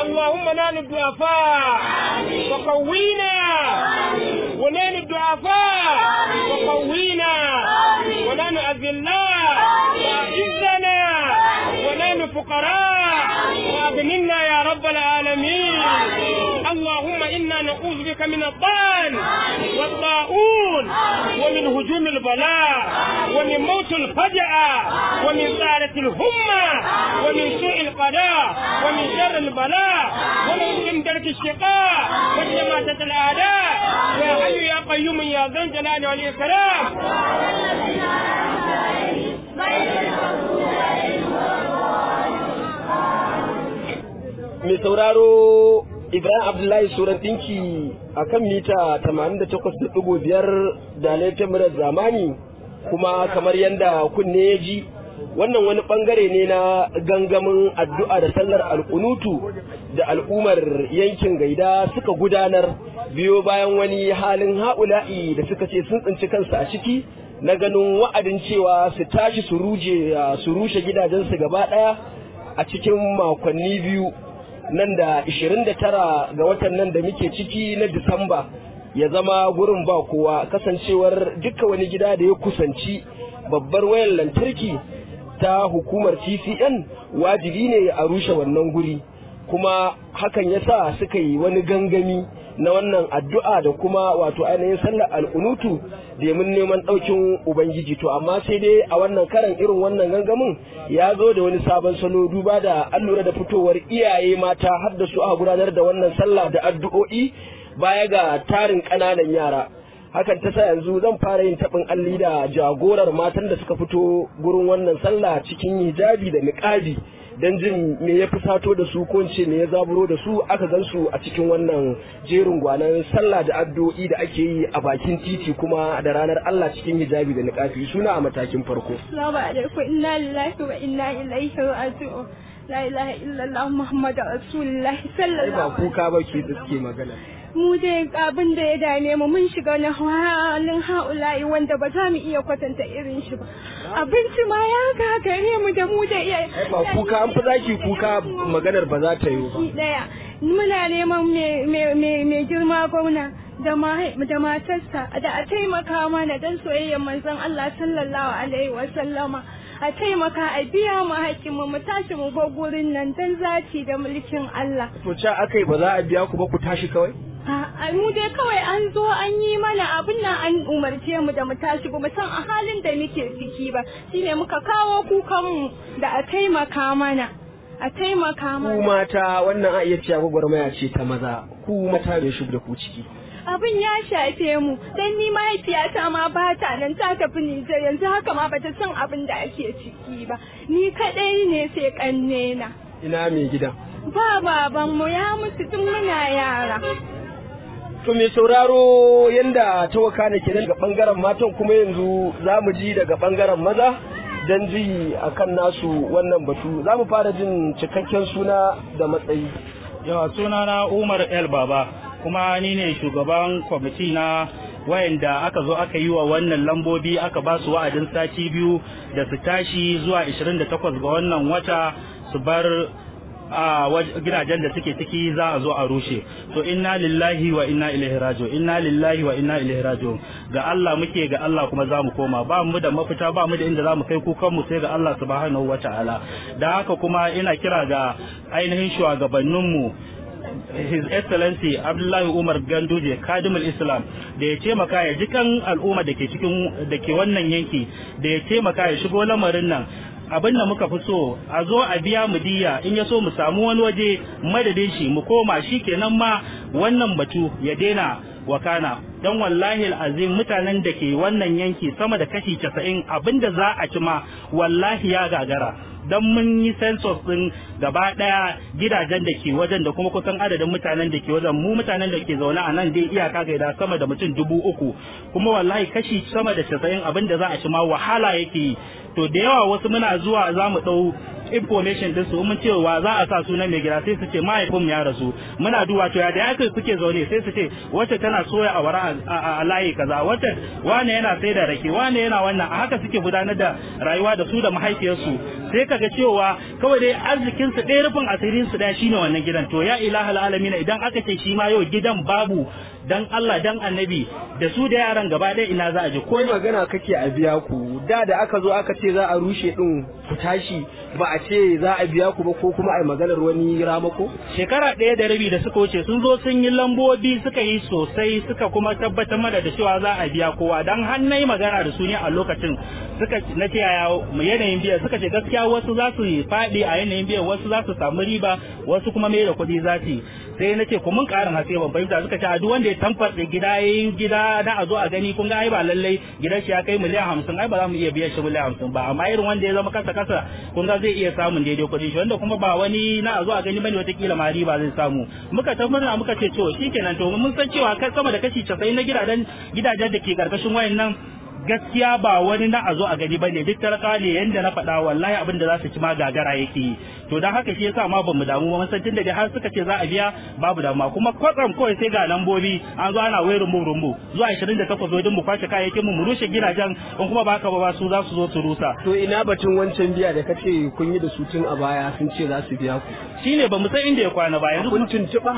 اللهم نال الضعفاء وقوينا ونال الضعفاء وقوينا ونال أذلاء وأعزنا ونال فقراء وأغننا يا رب العالمين اللهم إنا نعوذ بك من الضال والطاعون ومن هجوم البلاء ومن موت الفجأة ومن سارة الهمة ومن سوء القضاء ومن شر البلاء ومن درك الشقاء وشماتة الأعداء يا حي يا قيوم يا ذا الجلال والإكرام mai sauraro Ibrahim Abdullahi Suran ɗinki a kan mita 88.5 da laifin murar zamani kuma kamar yadda kunne ya ji wannan wani bangare ne na gangamin addu'a da sallar alkunutu da al'ummar yankin gaida suka gudanar biyo bayan wani halin ha'ula'i da suka ce sun tsinci kansu a ciki na ganin wa'adin cewa su tashi su rushe gidajensu gaba ɗaya a cikin makonni biyu nan da 29 ga watan nan da muke ciki na Disamba ya zama gurin ba kowa kasancewar duka wani gida da ya kusanci babbar wayar lantarki ta hukumar TCN wajibi ne a rushe wannan guri kuma hakan ya sa suka yi wani gangami na wannan addu'a da kuma wato ainihin sallar al'unutu domin neman ɗaukin Ubangiji to amma sai dai a wannan karan irin wannan gangamin ya zo da wani sabon salo duba da an lura da fitowar iyaye mata har da su aka gudanar da wannan sallah da addu'o'i baya ga tarin ƙananan yara hakan ta sa yanzu zan fara yin taɓin alli da jagorar matan da suka fito gurin wannan sallah cikin hijabi da niƙabi don jin me ya fi sato da su ko ce me ya zaburo da su aka gan su a cikin wannan jerin gwanan sallah da addu'o'i da ake yi a bakin titi kuma da ranar Allah cikin hijabi da niqafi suna a matakin farko Assalamu alaikum inna lillahi wa inna ilaihi raji'un la ilaha illallah muhammadu rasulullah sallallahu ba kuka ba ke da suke magana mu dai abin da ya dame mu mun shiga na halin haula'i wanda ba za mu iya kwatanta irin shi ba abinci ma ya gagare mu da mu da iya ba kuka an fi zaki kuka maganar ba za ta yi ba daya muna neman mai girma gwamna da matarsa da a taimaka mana don soyayyar manzon Allah sallallahu alaihi wa sallama a taimaka a biya mu haƙƙinmu mu tashi mu bar gurin nan don zaci da mulkin Allah. To ca aka yi ba za a biya ku ba ku tashi kawai? A mu dai kawai an zo an yi mana abin nan an umarce mu da mu tashi ba mu san a halin da muke ciki ba shine muka kawo kukanmu da a taimaka mana. A taimaka mana. Ku mata wannan a iya cewa gwagwarmaya ce ta maza ku mata da shi da ku ciki. abin ya shafe mu dan ni mahaifiyata ma ba ta nan ta tafi Nijar yanzu haka ma bata san abin da ake ciki ba ni kadai ne sai kanne na ina mai gidan ba baban mu ya mutu tun muna yara to mai sauraro yanda ta wakana kenan daga bangaren matan kuma yanzu za mu ji daga bangaren maza dan ji akan nasu wannan batu za mu fara jin cikakken suna da matsayi yawa sunana Umar El Baba kuma ni ne shugaban kwamiti na wayanda aka zo aka yi wa wannan lambobi aka ba su wa'adin sati biyu da su tashi zuwa 28 ga wannan wata su bar a gidajen da suke ciki za a zo a rushe to inna lillahi wa inna ilaihi raji'un inna lillahi wa inna ilaihi raji'un ga Allah muke ga Allah kuma za mu koma ba mu da mafita ba mu da inda za mu kai kukan mu sai ga Allah subhanahu wata'ala da haka kuma ina kira ga ainihin shugabanninmu His Excellency Abdullahi Umar Ganduje Kadimul Islam da ya taimaka ya ji kan al'umma da ke cikin da ke wannan yanki da ya taimaka ya shigo lamarin nan abin da muka fi so a zo a biya mu diya in ya so mu samu wani waje madadin shi mu koma shi kenan ma wannan batu ya daina wakana don wallahi azim mutanen da ke wannan yanki sama da kashi casa'in abin da za a ci ma wallahi ya gagara don mun yi census din gaba daya gidajen da ke wajen da kuma kusan adadin mutanen da ke wajen mu mutanen da ke zaune a nan dai iyaka gaida sama da mutum dubu uku kuma wallahi kashi sama da casa'in abin da za a ci ma wahala yake yi to da yawa wasu muna zuwa za mu ɗau information din su mun cewa za a sa sunan mai gida sai su ce mahaifin ya rasu muna duba to ya da yake suke zaune sai su ce wacce tana soya a wara a layi kaza wacce wane yana sai da rake wane yana wannan a haka suke gudanar da rayuwa da su da mahaifiyarsu sai ka suka ga cewa kawai dai arzikin su ɗaya rufin asirin su ɗaya shine wannan gidan to ya ilahal alamin idan aka ce shi ma yau gidan babu dan Allah dan annabi da su da yaran gaba ɗaya ina za a je ko magana kake a biya ku da da aka zo aka ce za a rushe din ku tashi ba a ce za a biya ku ba ko kuma a yi maganar wani ramako shekara ɗaya da rabi da suka wuce sun zo sun yi lambobi suka yi sosai suka kuma tabbatar mana da cewa za a biya kowa dan har na yi magana da su ne a lokacin suka na ce yaya yanayin biyan suka ce gaskiya wasu za su faɗi a yanayin biyan wasu za su samu riba wasu kuma mai da kuɗi za su sai na ce ku mun ƙarin haske ban fahimta suka ce a duk wanda ya tamfarɗe gida ya yi gida na a zo a gani kun ga ai ba lallai gidan shi ya kai miliyan hamsin ai ba za mu iya biyan shi miliyan hamsin ba amma irin wanda ya zama kasa kasa kun ga zai iya samun daidai kuɗin shi wanda kuma ba wani na a zo a gani bane watakila ma riba zai samu muka tabbata muka ce to shikenan to mun san cewa kai sama da kashi 90 na gidajen gidajen da ke karkashin wayannan gaskiya ba wani na a zo a gani bane duk talaka ne yanda na faɗa wallahi abin da za su ci ma gagara yake yi to dan haka shi yasa ma bamu damu ba san tunda da har suka ce za a biya babu damuwa kuma kwatsam kawai sai ga lambobi an zo ana wai rumbu rumbu zuwa 28 zo din mu kwace kayayyakin mu mu rushe gidajen in kuma ba haka ba su za su zo su rusa to ina batun wancan biya da kace kun yi da su tun a baya sun ce za su biya ku shine bamu san inda ya kwana ba yanzu kun tuntuɓa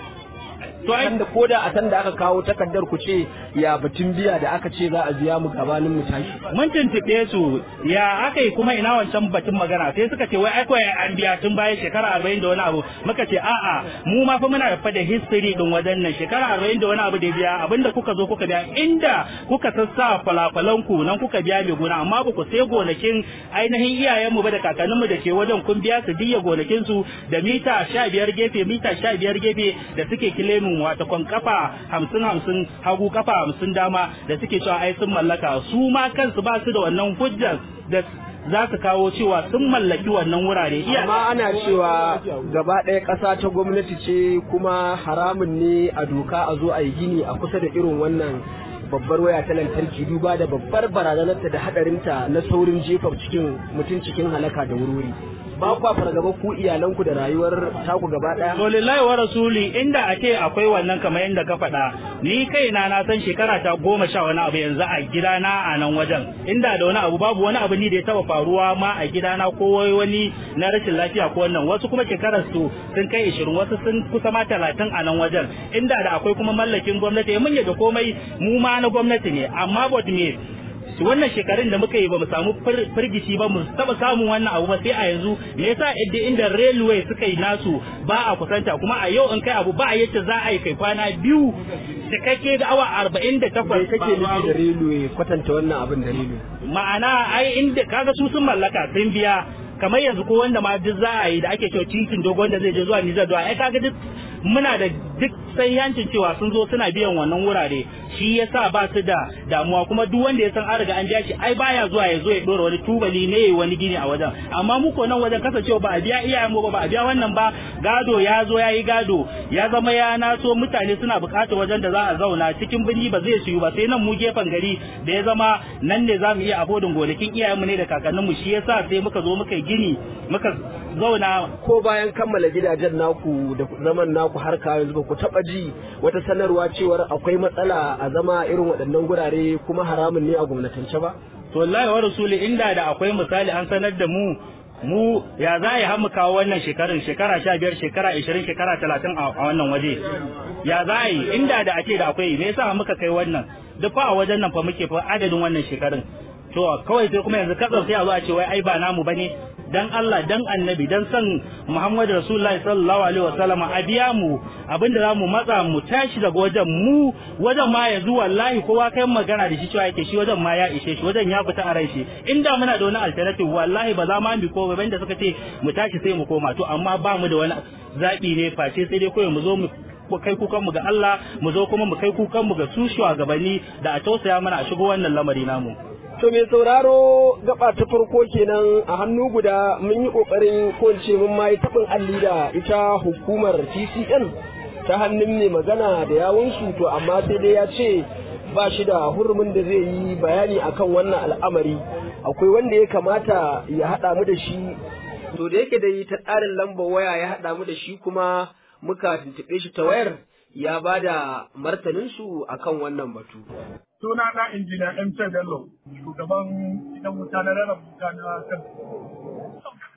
to ai da ko da a san da aka kawo takardar ku ce ya batun biya da aka ce za a biya mu gabanin mu tashi mun tuntuɓe su ya aka yi kuma ina wancan batun magana sai suka ce wai ai kawai an biya tun bayan shekara arba'in da wani abu muka ce a'a mu ma fa muna fa da history din wajen nan shekara arba'in da wani abu da biya abinda kuka zo kuka biya inda kuka sassa falafalan ku nan kuka biya mai gona amma ba ku sai gonakin ainihin iyayenmu ba da kakanninmu da ke wajen kun biya su diya gonakin su da mita sha biyar gefe mita sha biyar gefe da suke kilemin wata kwan kafa hamsin hamsin hagu kafa hamsin dama da suke cewa ai sun mallaka su ma kansu ba su da wannan hujjar da za su kawo cewa sun mallaki wannan wurare iya amma ana cewa gaba ɗaya ƙasa ta gwamnati ce kuma haramun ne a doka a zo a yi gini a kusa da irin wannan babbar waya ta lantarki duba da babbar barazanarta da hadarinta na saurin jefa cikin mutum cikin halaka da wurwuri ba kwa fargaba ku iyalanku da rayuwar taku gaba daya to lillahi wa rasuli inda a ce akwai wannan kamar yadda ka faɗa ni kaina na san shekara ta goma sha wani abu yanzu a gidana a nan wajen inda da wani abu babu wani abu ni da ya taba faruwa ma a gidana ko wani na rashin lafiya ko wannan wasu kuma shekarar su sun kai ishirin wasu sun kusa ma talatin a nan wajen inda da akwai kuma mallakin gwamnati mun yadda komai mu ma na gwamnati ne amma bot me wannan shekarun da muka yi ba mu samu firgici ba mu taba samun wannan abu ba sai a yanzu me yasa yadda inda railway suka yi nasu ba a kusanta kuma a yau in kai abu ba a yace za a yi kai kwana biyu cikakke da awa arba'in da takwas kake nufi da railway kwatanta wannan abin da railway ma'ana ai inda kaga su sun mallaka sun biya kamar yanzu ko wanda ma duk za a yi da ake cewa titin dogon da zai je zuwa Nijar zuwa ai kaga duk muna da duk sai yancin cewa sun zo suna biyan wannan wurare shi yasa ba su da damuwa kuma duk wanda ya san an riga an biya shi ai baya zuwa ya zo ya dora wani tubali ne yayi wani gini a wajen amma mu ko nan wajen kasancewa ba a biya iyayen mu ba ba a biya wannan ba gado ya zo ya yi gado ya zama ya naso mutane suna bukatar wajen da za a zauna cikin birni ba zai siyu ba sai nan mu gefen gari da ya zama nan ne za mu iya abodin gonakin iyayenmu ne da kakanninmu shi yasa sai muka zo muka yi gini muka zauna ko bayan kammala gidajen naku da zaman naku har ka yanzu ba ku taba ji wata sanarwa cewar akwai matsala a zama irin waɗannan gurare kuma haramun ne a gwamnatance ba to wallahi wa rasuli inda da akwai misali an sanar da mu mu ya za a yi hamu kawo wannan shekarun shekara sha biyar shekara ishirin shekara talatin a wannan waje ya za a yi inda da ake da akwai me yasa muka kai wannan duk fa a wajen nan fa muke fa adadin wannan shekarun to kawai sai kuma yanzu katsar sai a zo a ce wai ai ba namu bane dan Allah dan annabi dan san Muhammadu Rasulullahi sallallahu alaihi wasallama a biya mu abinda zamu matsa mu tashi daga wajen mu wajen ma yanzu wallahi kowa kai magana da shi cewa yake shi wajen ma ya ishe shi wajen ya fita a rai shi inda muna da wani alternative wallahi ba za ma mu ko ba da suka ce mu tashi sai mu koma to amma ba mu da wani zabi ne face sai dai kawai mu zo mu kai kukan mu ga Allah mu zo kuma mu kai kukan mu ga su shugabanni da a tausaya mana a shigo wannan lamari namu To mai sauraro gaba ta farko kenan a hannu guda mun yi kokarin ko ce mun ma yi taɓin alli da ita hukumar TCN ta hannun mai magana da yawunsu to amma sai dai ya ce ba shi da hurumin da zai yi bayani akan wannan al'amari akwai wanda ya kamata ya haɗa mu da shi to da yake da yi ta tsarin lambar waya ya haɗa mu da shi kuma muka tuntuɓe shi ta wayar ya ba da martaninsu akan wannan batu. suna na injiniya MC Bello, shugaban gidan wuta na rarraba wuta na kan.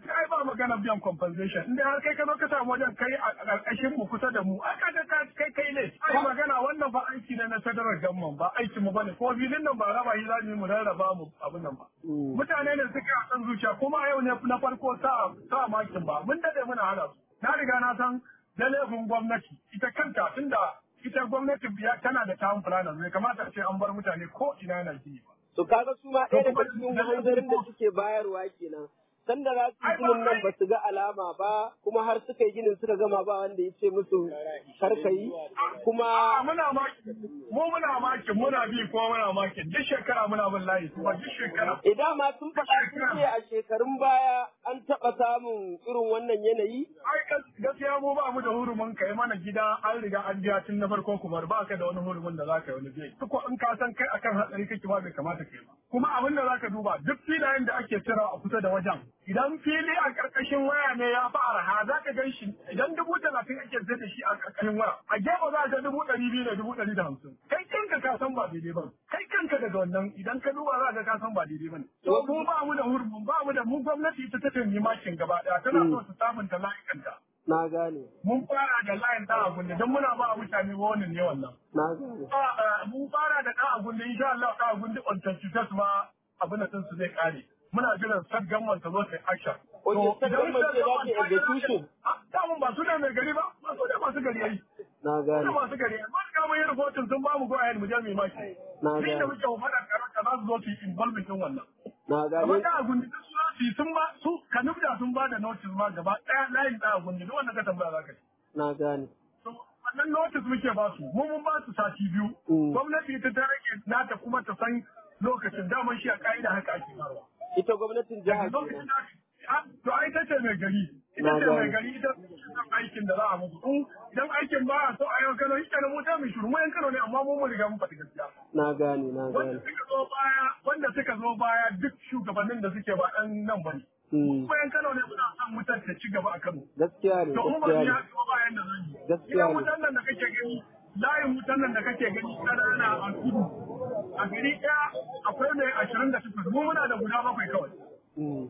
ba magana biyan compensation inda har kai ka zo ka samu wajen kai a ƙarƙashin mu kusa da mu ai ka ga kai kai ne ai magana wannan ba aiki ne na federal government ba aiki mu bane ko filin nan ba raba shi zamu mu rarraba mu abin nan ba mutane ne suka san zuciya kuma yau ne na farko sa sa makin ba mun dade muna hana su na riga na san da laifin gwamnati ita kanta tunda ita gwamnati biya tana da town planners bai kamata a ce an bar mutane ko ina na gini ba to kaga su ma ɗaya daga cikin hanzarin da suke bayarwa kenan sanda za su yi ginin nan ba su ga alama ba kuma har suka yi ginin suka gama ba wanda ya ce musu karkayi kuma muna maki mu muna maki muna bi ko muna maki duk shekara muna bin layi kuma duk shekara idan ma sun faɗa sun ce a shekarun baya an taɓa samun irin wannan yanayi ai gaskiya mu ba mu da hurumin kai mana gida an riga an biya tun na farko kuma ba ka da wani hurumin da zaka yi wani biya duk in ka san kai akan hatsari kake ba bai kamata kai ba kuma abin da zaka duba duk filayen da ake cira a kusa da wajen idan fili a ƙarƙashin waya ne ya fi arha za ka gan shi idan dubu talatin ake sayar da shi a ƙarƙashin waya a gefe za ka dubu ɗari biyu da dubu ɗari da hamsin kai kanka ka san ba daidai ba kai kanka daga wannan idan ka duba za ka ka san ba daidai ba ne to mu ba mu da hurumin ba mu da mu gwamnati ita ta tafi makin gaba ɗaya tana so su sabunta layukanta na gane mun fara da layin ɗan agunde don muna ba mutane wani ne wannan na gane mun fara da ɗan agunde insha Allah ɗan agunde on 25 ma abin da su zai kare muna jiran sad gamman ta zo ta action. Oke, sad gamman ce za ta execution. Damun ba su da mai gari ba, ba su da masu gari yayi. Na gane. Su masu gari yayi. Masu kama yin rahoton sun ba mu go ahead mu je mu yi maki. Na Ni da gane. muke faɗa karanta za su zo su yi involvement din wannan. Na Amma gane. da a gundi su za su yi sun ba su kanubda sun ba da notice ma gaba ɗaya layin da a gundi duk wanda ka tambaya za ka ci. Na gane. So, wannan notice muke ba su, mu mun ba su sati biyu. Mm. Gwamnati ta ta rage nata kuma ta san lokacin daman shi a ka'ida haka ake faruwa. Ita gwamnatin jihar lokacin kenan. da Ah, to ai ita ce mai gari ita Na ce gane. mai gari ita ce san aikin da za a musu In- idan aikin ba a so a yau kano ita na mota mai shuru mu yan kano ne amma mu mun riga mun faɗi gaskiya Na gane, na wanda gane. suka zo baya wanda suka zo baya duk shugabannin da suke ba ɗan nan bane Mm. mu yan kano ne muna son mutar ta ci gaba a kano Gaskiya ne, to in ba gaskiya su ne. ya ba bayan da zan yi Gaskiya idan ne. wutan nan da kake gani layin wutan nan da kake gani ƙanana a kudu a gari ɗaya akwai mai ashirin da takwas mu muna da guda bakwai kawai Mm.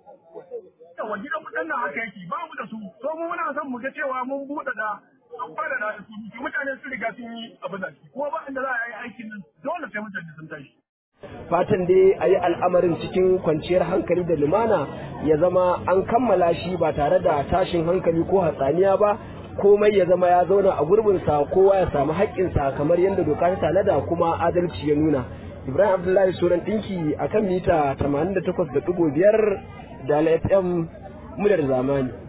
yawa gidan mu nan haka yake ba mu da su so mu muna son mu ga cewa mun buɗe da an fara da su mutane sun riga sun yi abin da shi kuma ba inda za a yi aikin nan dole sai mutane sun tashi Fatan dai a yi al'amarin cikin kwanciyar hankali da lumana ya zama an kammala shi ba tare da tashin hankali ko hatsaniya ba komai ya zama ya zauna a gurbinsa kowa ya samu haƙƙinsa kamar yadda doka ta tanada kuma adalci ya nuna. Ibrahim Abdullahi Suran ɗinki a kan mita 88.5 da FM muryar zamani.